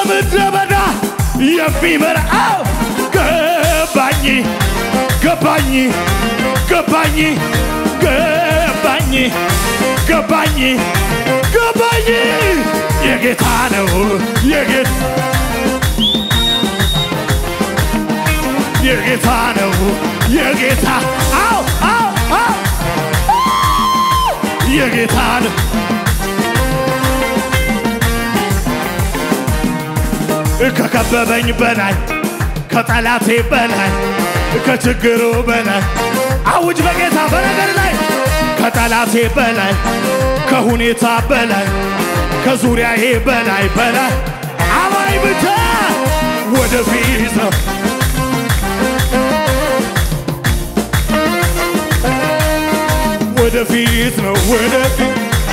በምድረ በዳ የሚመራው ገባኝ ገባኝ ገባኝ ገባኝ ገባኝ ገባኝ የጌታ ነው የጌታ የጌታ ነው የጌታ አው አው አው የጌታ ነው ከከበበኝ በላይ ከጠላቴ በላይ ከችግሩ በላይ አውጅ በጌታ በነገር ላይ ከጠላቴ በላይ ከሁኔታ በላይ ከዙሪያዬ በላይ በላይ አማኝ ብቻ ወደፊት ነው ወደፊት ነው ወደፊት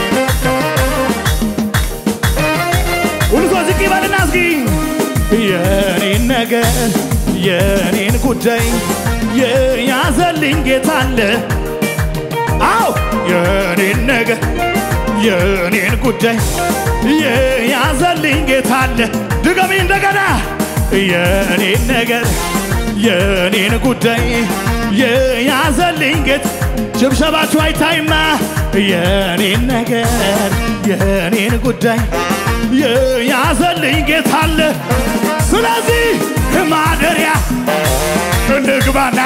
ሁሉ ሰው ዝቅ ይበልና እስኪ የኔን ነገር የኔን ጉዳይ የያዘልኝ ጌታ አለ አው የኔን ነገር የኔን ጉዳይ የያዘልኝ ጌታ አለ ድገሚ እንደገና የኔን ነገር የኔን ጉዳይ የያዘልኝ ጌታ ሽብሸባችሁ አይታይማ የኔን ነገር የኔን ጉዳይ የያዘልኝ ጌታ አለ ስለዚህ ማደሪያ እንግባና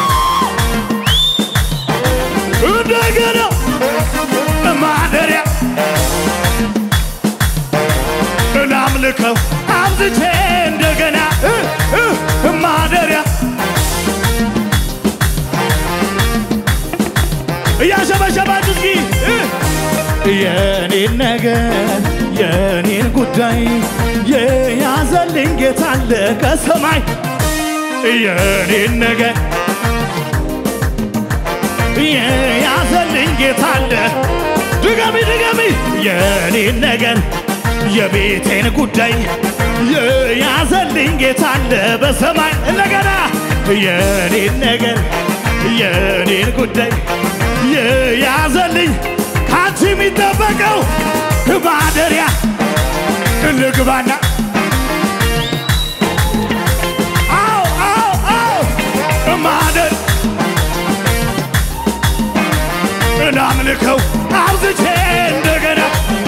እንደገና ማደሪያ እናምልከው አብዝቼ እንደገና እ እ ማደሪያ እያሸበሸባችሁ እስኪ እ የኔን ነገር የኔን ጉዳይ የያዘልኝ ጌታ አለ ከሰማይ የኔን ነገር የያዘልኝ ጌታ አለ ድገሚ ድገሚ የኔን ነገር የቤቴን ጉዳይ የያዘልኝ ጌታ አለ በሰማይ እንደገና የኔን ነገር የኔን ጉዳይ የያዘልኝ ካንቺ የሚጠበቀው ማደሪያ እንግባና አው አው አው ማደር እናምልከው አብዝቼ እንደገና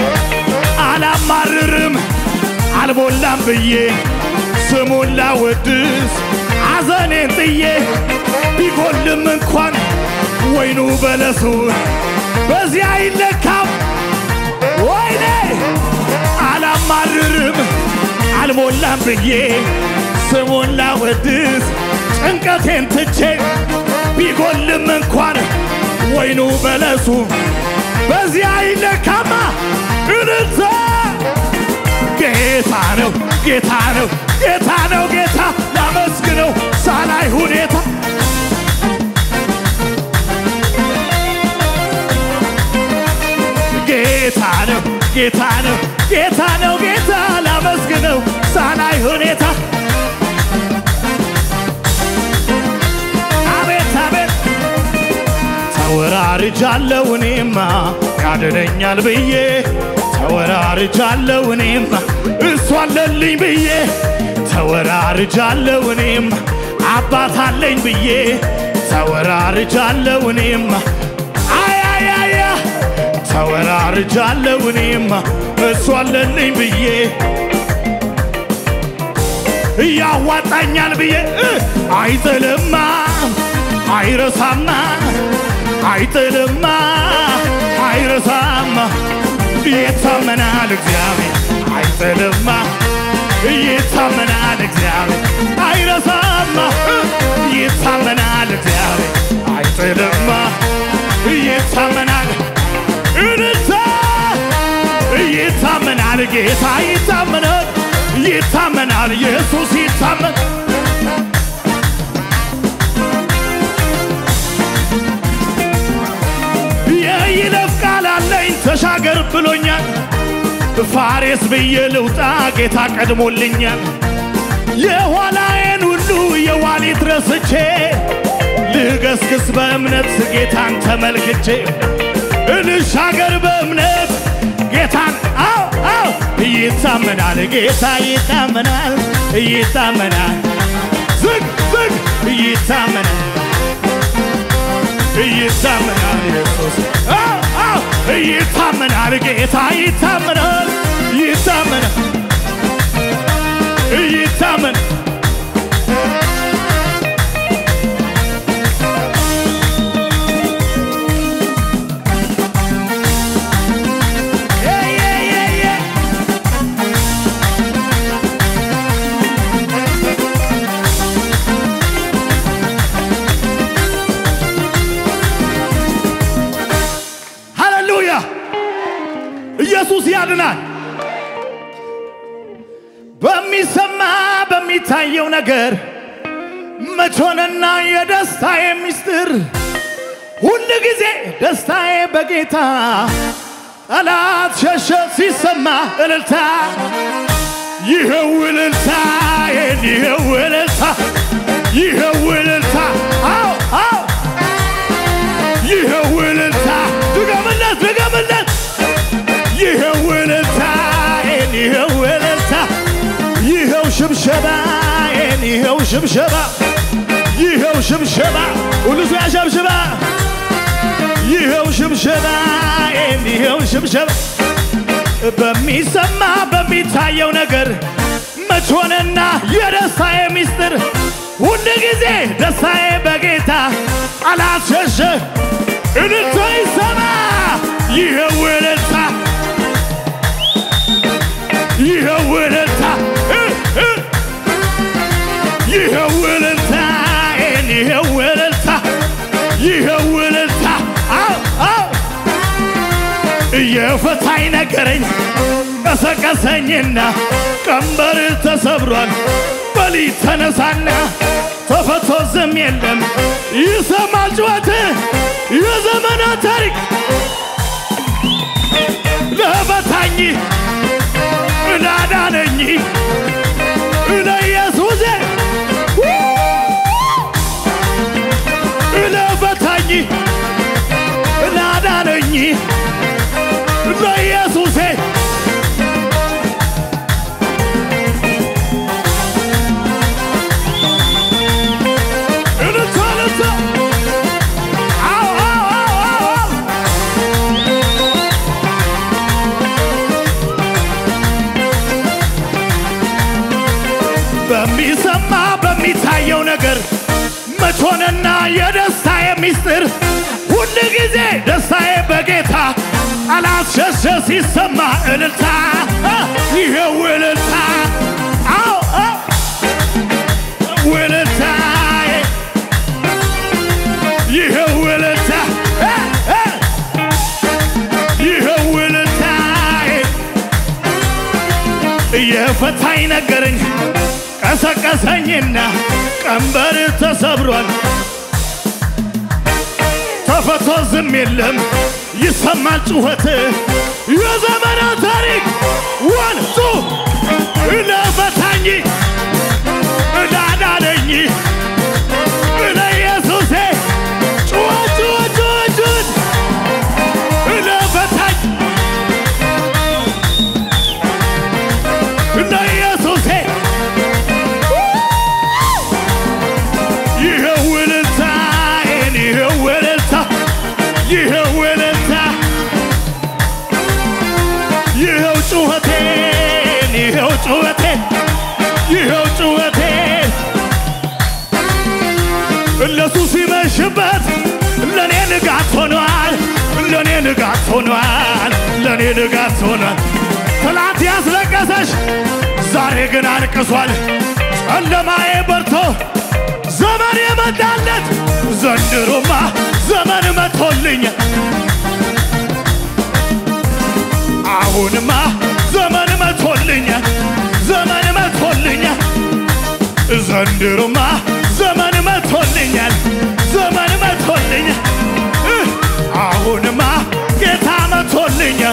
አላማርርም አልሞላም ብዬ ስሙን ላወድስ አዘኔን ጥዬ ቢጎልም እንኳን ወይኑ በለሱ በዚያ አይለካም ወይኔ አላማርርም አልሞላም ብዬ ስሙን ላወድስ ጭንቀቴን ትቼ ቢጎልም እንኳን ወይኑ በለሱ በዚያ አይለካማ እንተ ጌታ ነው ጌታ ነው ጌታ ነው ጌታ ላመስግነው ሳላይ ሁኔታ ጌታ ነው ጌታ ነው ጌታ ነው ጌታ ላመስግነው ሳላይ ሁኔታ አቤት አቤት ተወራርጃለሁ እኔማ ያድነኛል ብዬ ተወራርጃለሁ እኔማ እሱ አለልኝ ብዬ ተወራርጃለሁ እኔማ አባት አለኝ ብዬ ተወራርጃለሁ እኔማ አያያያ ተወራርጃለሁ እኔማ እሱ አለልኝ ብዬ እያዋጣኛል ብዬ እ አይጥልማ አይረሳማ አይጥልማ አይረሳማ ይታመናል እግዚአብሔር አይጥልማ ይታመናል እግዚአብሔር አይረሳማ እ ይታመናል እግዚአብሔር አይጥልማ ይታመናል እንታ ይታመናል ጌታ ይታመናል ይታመናል ኢየሱስ ይታመን የይለፍ ቃል አለኝ ተሻገር ብሎኛል ፋሬስ ብዬ ልውጣ ጌታ ቀድሞልኛል የኋላዬን ሁሉ የዋሊት ረስቼ ልገስግስ በእምነት ጌታን ተመልክቼ እንሻገር በእምነት ጌታን አው አው ይታመናል ጌታ ይታመናል ይታመናል ዝግ ዝግ ይታመናል ይታመናል ኢየሱስ አዎ አዎ ይታመናል ጌታ ይታመናል ይታመናል ይታመን Yeah, yeah, yeah, yeah. ሃሌሉያ! ኢየሱስ ያድናል። በሚሰማ በሚታየው ነገር መቾንና የደስታዬ ምስጢር ሁል ጊዜ ደስታዬ በጌታ ጠላት ሸሸ ሲሰማ እልልታ ይኸው እልልታዬን ይኸው እልልታ ይኸው እልልታ አዎ አዎ ይኸው እልልታ ድገምለት ድገምለት ይኸው እልልታዬን ይኸው እልልታ ይኸው ሽብሸባዬን ይኸው ሽብሸባ ይኸው ሽብሸባ ሁሉ ሰው ያሸብሽባ ይኸው ሽብሸባዬን ይኸው ሽብሸባ በሚሰማ በሚታየው ነገር መቾንና የደስታዬ ምስጢር ሁል ጊዜ ደስታዬ በጌታ አላሸሸ እልልታ ይሰማ ይኸው እልልታ ይኸው እልልታ እ እ ይኸው እልልታዬን ይኸው እልልታ ይኸው እልልታ አው አው እየፈታኝ ነገረኝ ቀሰቀሰኝና ቀንበር ተሰብሯል በሊ ተነሳና ተፈቶ ዝም የለም ይሰማል ጩኸት የዘመናት ታሪክ ለፈታኝ ላዳነኝ ለኢየሱሴ ለፈታኝ ላዳነኝ ለኢየሱሴ እልልታ እልልታ አዎ አዎ አዎ አዎ በሚሰማ በሚታየው ነገር መቾንና የደስታዬ ምስጢር ሁል ጊዜ ደስታዬ በጌታ አላሸሸ ሲሰማ እልልታ አ፣ ይኸው እልልታ አዎ አዎ እልልታዬ ይኸው እልልታ አ፣ አ፣ ይኸው እልልታዬ የፈታኝ ነገረኝ ቀሰቀሰኝና ቀንበር ተሰብሯል ተፈቶ ዝም የለም ይሰማል ጩኸት የዘመናት ታሪክ ወንሱ ለፈታኝ ላዳነኝ ለኢየሱሴ ጩኸት ጩኸት ጩኸት ጩኸት ለፈታኝ ለኢየሱሴ ይኸው እልልታዬን ይኸው እልልታ ይኸው እልልታ ይኸው ጩኸቴን ይኸው ጩኸቴን ይኸው ጩኸቴን እነሱ ሲመሽበት ለእኔ ንጋት ሆኗል ለእኔ ንጋት ሆኗል ለእኔ ንጋት ሆኗል ትላንት ያስለቀሰሽ ዛሬ ግን አልቅሷል ጨለማዬ በርቶ ዘመን የመጣለት ዘንድሮማ ዘመን መቶልኝ አሁንማ ዘመን መቶልኛል ዘመን መቶልኛል ዘንድሮማ ዘመን መቶልኛል ዘመን መቶልኛል እ አሁንማ ጌታ መቶልኛል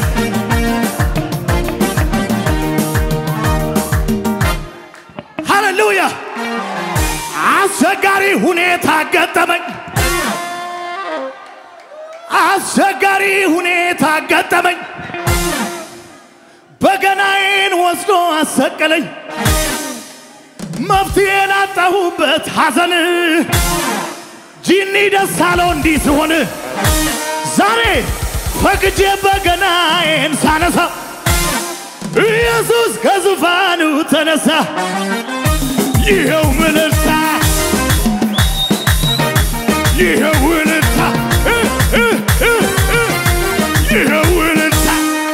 ሃሌሉያ አስቸጋሪ ሁኔታ ገጠመኝ አስቸጋሪ ሁኔታ ገጠመኝ በገናዬን ወስዶ አሰቀለኝ መፍትሄ ላጣሁበት ሐዘን ጂኒ ደስ አለው እንዲህ ሲሆን ዛሬ ፈቅጄ በገናዬን ሳነሳ ኢየሱስ ከዙፋኑ ተነሳ። ይኸው ምልልታ ይኸው እልልታ እ እ እ እ ይኸው እልልታ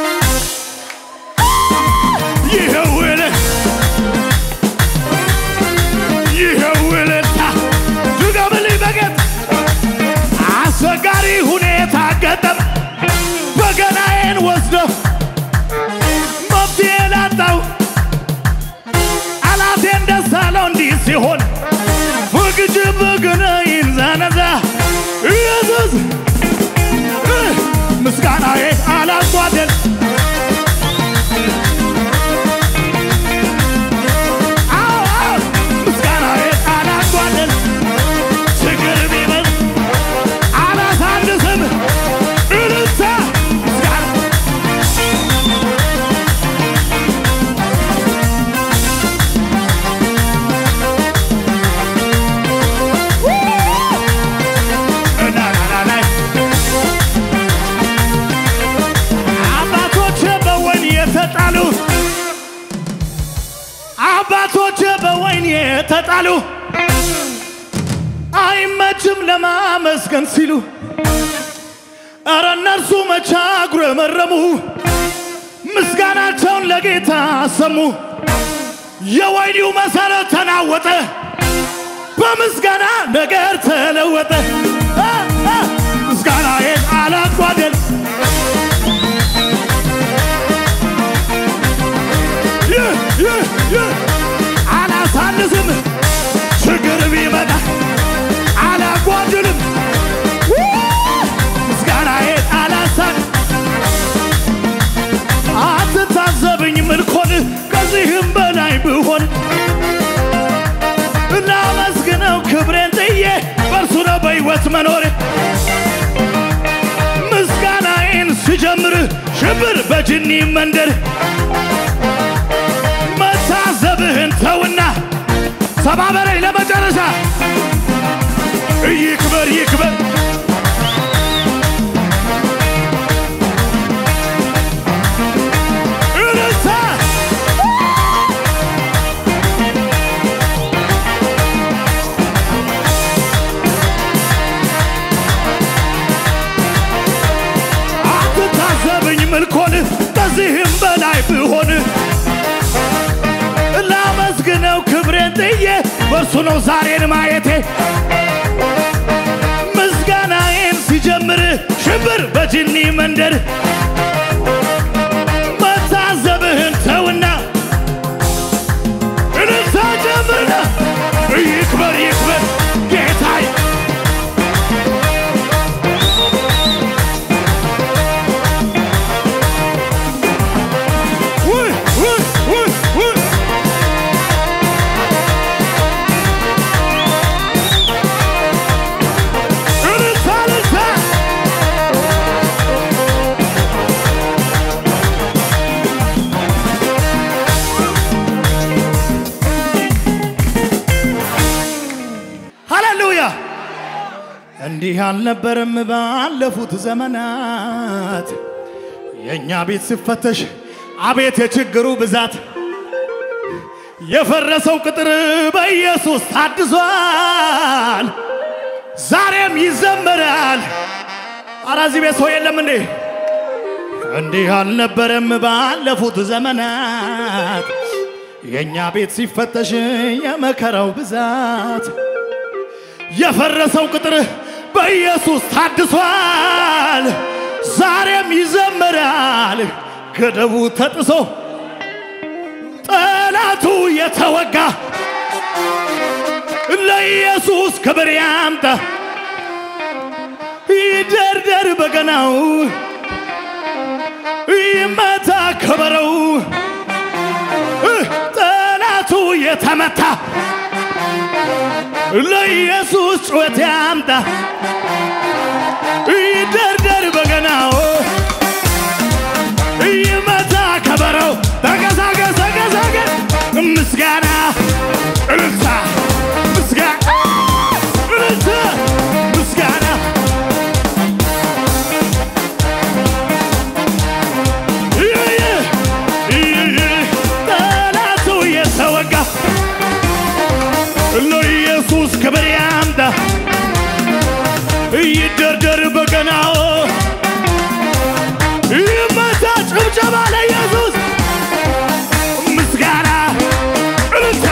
ይኸው እልልታ ይኸው እልልታ ድገምልኝ በጌታ አስቸጋሪ ሁኔታ ገጠም በገናዬን ወስዶ መፍትሄ ላጣው ጠላቴን ደስ አለው እንዲህ ሲሆን ፍቅጅ በገናዬን ዛነዛ ኢየሱስ እ ምስጋናዬን አላጓደል አዎ አዎ ምስጋናዬን አላጓደል ችግር ቢበዝ አላሳንስም እልልታ ምስጋና እናናናናይ አባቶች በወይን የተጣሉ አባቶች በወይን የተጣሉ አይመችም ለማመስገን ሲሉ እረ እነርሱ መቻ አጉረመረሙ ምስጋናቸውን ለጌታ አሰሙ። የወይኒው መሠረት ተናወጠ፣ በምስጋና ነገር ተለወጠ። አ አ ምስጋናዬን አላጓደል ይህ ይህ ይህ አላሳንስም ችግር ቢመጣ አላጓድልም ምስጋናዬን አላሳን አትታዘብኝ ምልኮን ከዚህም በላይ ብሆን እናመስግነው ክብሬን ጥዬ በእርሱ ነው በሕይወት መኖር ምስጋናዬን ስጀምር ሽብር በጅኒ መንደር መታዘብህን ተውና ተባበረኝ ለመጨረሻ ይክበር ይክበር እልልታ አትታዘብኝ ምልኮን ከዚህም በላይ ብሆን ላመስግነው ክብሬን ጥዬ በእርሱ ነው ዛሬን ማየቴ ምስጋናዬን ሲጀምር ሽብር በጅኒ መንደር መታዘብህን ተውና እልልታ ጀምርና ይክበር ይክበር ጌታዬ ውይ ውይ ውይ ውይ እልልታ እልልታ ሃሌሉያ እንዲህ አልነበረም ባለፉት ዘመናት የእኛ ቤት ሲፈተሽ አቤት የችግሩ ብዛት የፈረሰው ቅጥር በኢየሱስ ታድሷል ዛሬም ይዘመራል ኧረ እዚህ ቤት ሰው የለም እንዴ እንዲህ አልነበረም ባለፉት ዘመናት የእኛ ቤት ሲፈተሽ የመከራው ብዛት የፈረሰው ቅጥር በኢየሱስ ታድሷል ዛሬም ይዘመራል ገደቡ ተጥሶ ጠላቱ የተወጋ ለኢየሱስ ክብር ያምጣ ይደርደር በገናው ይመታ ከበረው ጠላቱ የተመታ ለኢየሱስ ጩኸት ያምጣ ይደርደር በገናው ይመታ ከበ ጨመረው ተንቀሳቀስ ተንቀሳቀስ ምስጋና እልልታ ምስጋና እልልታ ምስጋና ጠላቱ የተወጋ ለኢየሱስ ክብር ያምጣ ይደርደር በገናው ይመታ ጭብጨባ ለኢየሱስ ምስጋና እልልታ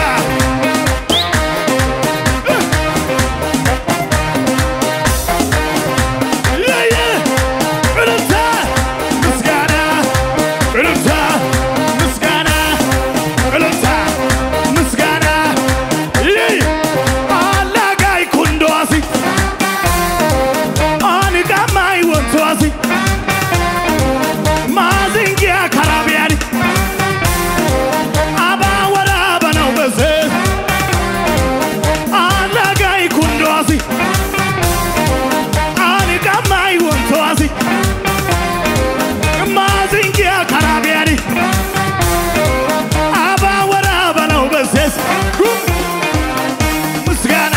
የየ እልልታ ምስጋና እልልታ ምስጋና እልልታ ምስጋና ይህ አላጋይ ኩንዶሲ አንቃማይ ወንቶሲ ማዝንጊያ ካራቢያኒ አባ ወራበ ነው በዝ አላጋይ ኩንዶሲ አንቃማይ ወንቶሲ ማዝንጊያ ካራቢያኒ አባ ወራበ ነው በዝስ ምስጋና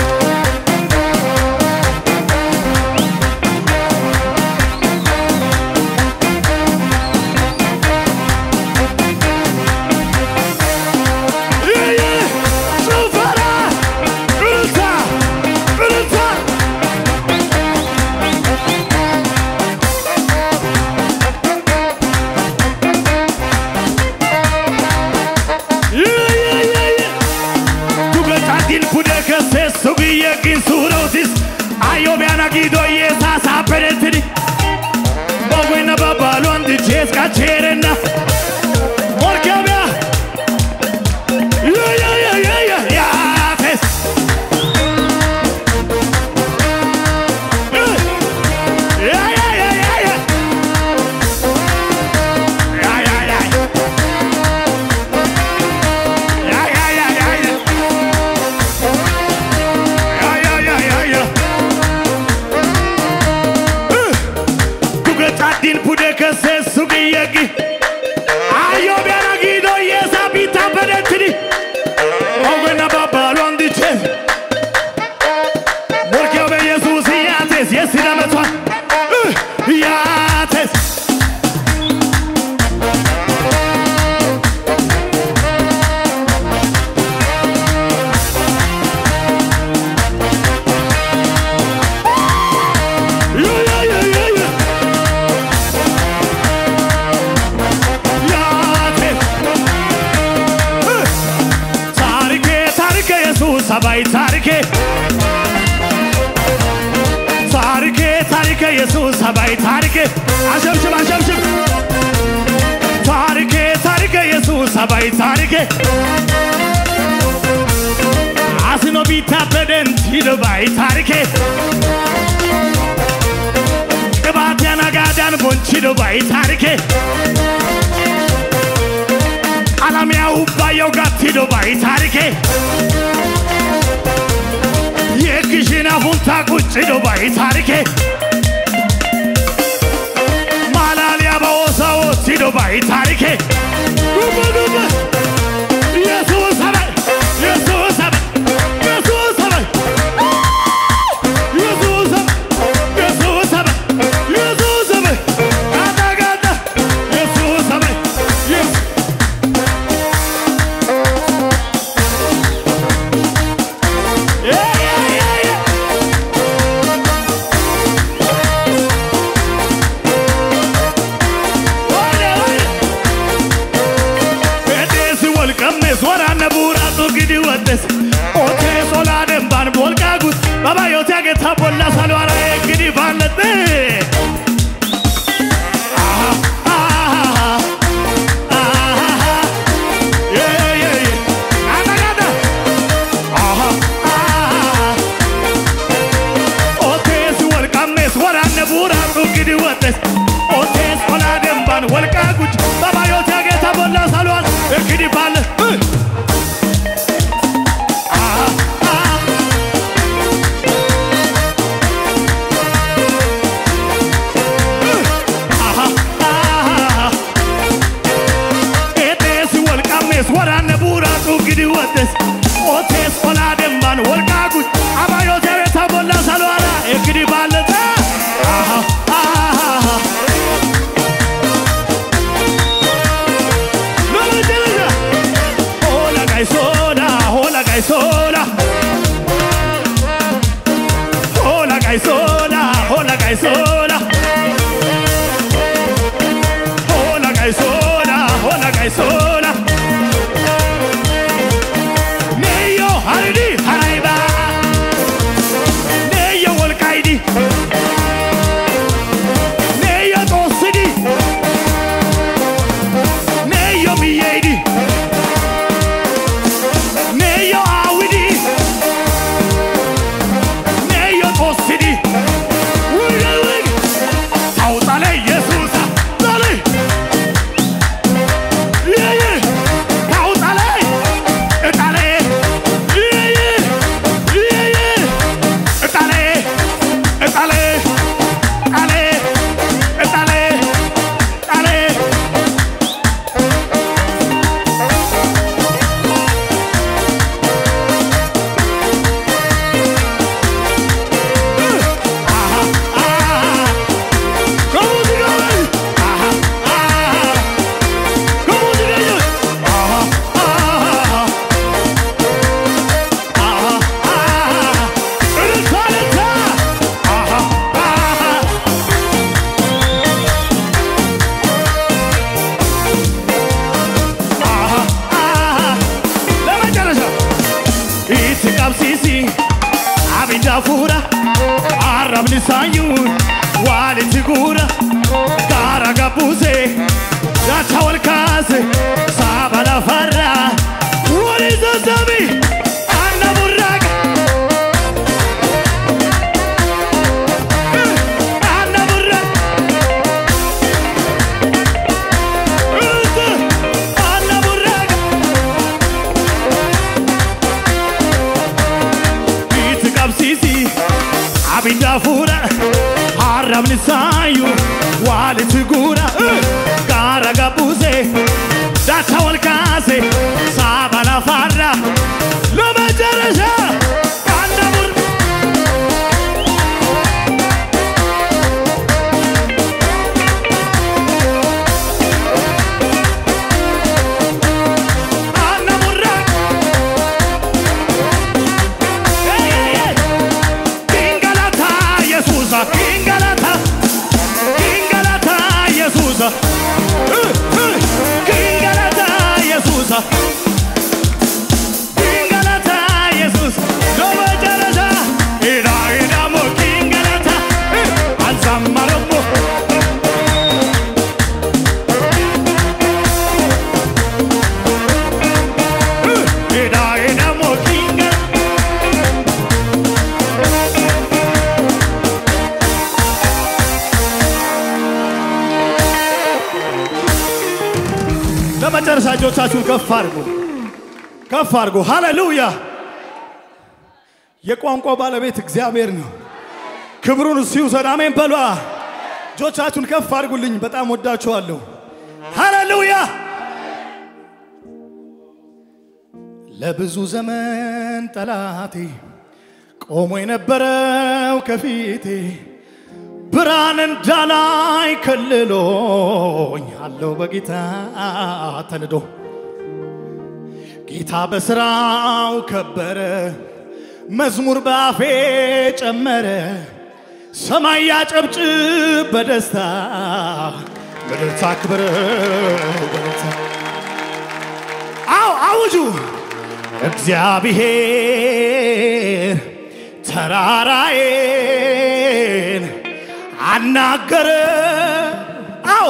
ጭፈራ እልልታ እልልታ Tugacatin pude kesse sugiye kin surotis Ayo biana gido yesa saperetini Bogwina babalu andi cheska cherena Morkabia Yeah yeah yeah yeah yeah yeah tes Yeah yeah yeah yeah yeah Yeah yeah yeah Yeah yeah yeah yeah yeah Ja, ja, ja, ja, ja. Tugacatin pude kesse sugiyegi. Ayo biana gido yesa bita pedetini. Ogwena babalu andiche. Morkeo be Jesus yates yesira metwa. Yates. Yeah, yeah, yeah, yeah, yeah. ያቴ ታሪኬ ታሪኬ ኢየሱስ አባይ ታሪኬ ታሪኬ ታሪኬ ኢየሱስ አባይ ታሪኬ አሸብሽብ አሸብሽብ ታሪኬ ታሪኬ ኢየሱስ አባይ ታሪኬ አስኖ ቢታ በደንቲ ልባይ ታሪኬ ቅባት ያናጋዳን ቦንቺ ልባይ ታሪኬ አላሚያው ባየው ጋቲዶ ባይ ታሪኬ የግሽና ፉንታ ቁጭዶ ባይ ታሪኬ ማላሊያ በወሳዎ ሲዶ ባይ ታሪኬ ዱብ ዱብ ኢየሱስ አበይ ኢየሱስ አበይ ኢየሱስ አበይ ኢየሱስ አበይ ኢየሱስ አበይ ኢየሱስ አበይ ጋዳ ጋዳ ኢየሱስ አበይ ኢየሱስ Yeah, yeah, yeah, yeah. Oye, oye. Edeesi wal qabnes waraanna buuraatu gidi waddes otee solaa dembaan bolqaa gus babayooti ageeta bolla salwaara eegidi baallatte. Aha, aha, aha. Yeah, yeah, yeah. Gada, gada. Aha, aha. Otees wal qabnes waraanne buuraatu gidi waddes otees olaa dembaan walqaa guj babayooti ageeta bolla salwaan eegidi baalle. Aha, aha. Aha, aha. እንግዲህ ወደስ ኦቴስ ኦላ ደንባን ወልቃጉት አባዮቴ ቤታ ቦላ ሳልዋራ እንግዲህ ባለታ አሃ አሃ ለመጨረሻ ሆላ ጋይሶላ ሆላ ጋይሶላ ሆላ ጋይሶላ ሆላ ጋይሶላ ሆላ ጋይሶላ ሆላ ጋይሶላ ኔዮ ሀሪዲ ሀራይባ ኔዮ ወልቃይዲ ኔዮ ጦስዲ ኔዮ ብዬይዲ ኔዮ አዊዲ ኔዮ ጦስዲ ውይ ውይ ታውጣለ ኢየሱስ ጣለ ይይ ታውጣለ እጣለ ይይ ይይ እጣለ እጣለ ጣለ እጣለ ጣለ Itqabsiisi abidda fuura arrabni saayuun walitti guura gaara gabbuuse daacha wal kaase saaba lafarra wali sassabi anna burraaqa anna burraaqa anna burraaqa Itti qabsiisi abidda fuudha arrabni saayu walitti guura gaara gabbuuse daacha wal kaase saaba lafarra ለመጨረሻ አንድ አሙር አንድ አሙራ Kingalata Yesusa, Kingalata, Kingalata Yesusa, Uh, uh, Kingalata Yesusa, Kingalata Jesus, ለመጨረሻ ኢዳ ኢዳሞ ኪንገላታ አንሳማረሞ ኢዳ ኢዳሞ ኪንገላ ለመጨረሻ እጆቻችሁን ከፍ አድርጉ፣ ከፍ አድርጉ። ሃሌሉያ! የቋንቋ ባለቤት እግዚአብሔር ነው። ክብሩን እሱ ይውሰድ። አሜን በሏ። እጆቻችሁን ከፍ አድርጉልኝ። በጣም ወዳችኋለሁ። ሃሌሉያ! ለብዙ ዘመን ጠላቴ ቆሞ የነበረው ከፊቴ ብርሃን እንዳላይ ከልሎኝ አለው በጌታ ተንዶ ጌታ በስራው ከበረ መዝሙር በአፌ ጨመረ ሰማይ ያጨብጭብ በደስታ ምድር ታክብረው በደስታ አው አውጁ እግዚአብሔር ተራራዬን አናገረ አው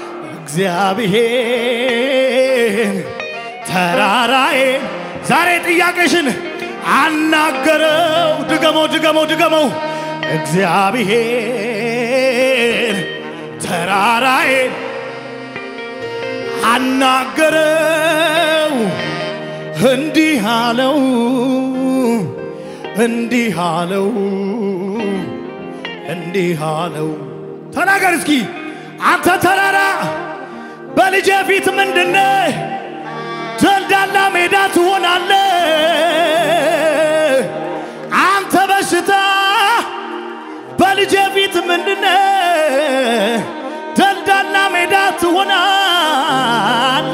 እግዚአብሔር ተራራዬን ዛሬ ጥያቄሽን አናገረው ድገመው ድገመው ድገመው እግዚአብሔር ተራራዬን አናገረው እንዲህ አለው እንዲህ አለው እንዲህ አለው ተናገር እስኪ አንተ ተራራ በልጄ ፊት ምንድነህ ደልዳላ ሜዳ ትሆናለ አንተ በሽታ በልጄ ፊት ምንድነ ደልዳላ ሜዳ ትሆናለ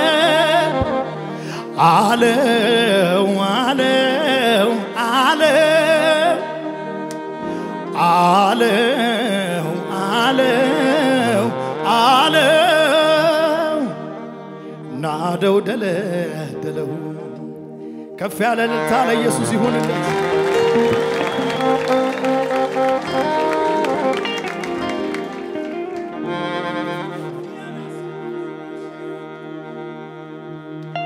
አለው አለው አለው አለው አለው አለው ናደው ደለደለው ከፍ ያለ እልልታ ለኢየሱስ ይሁንለት።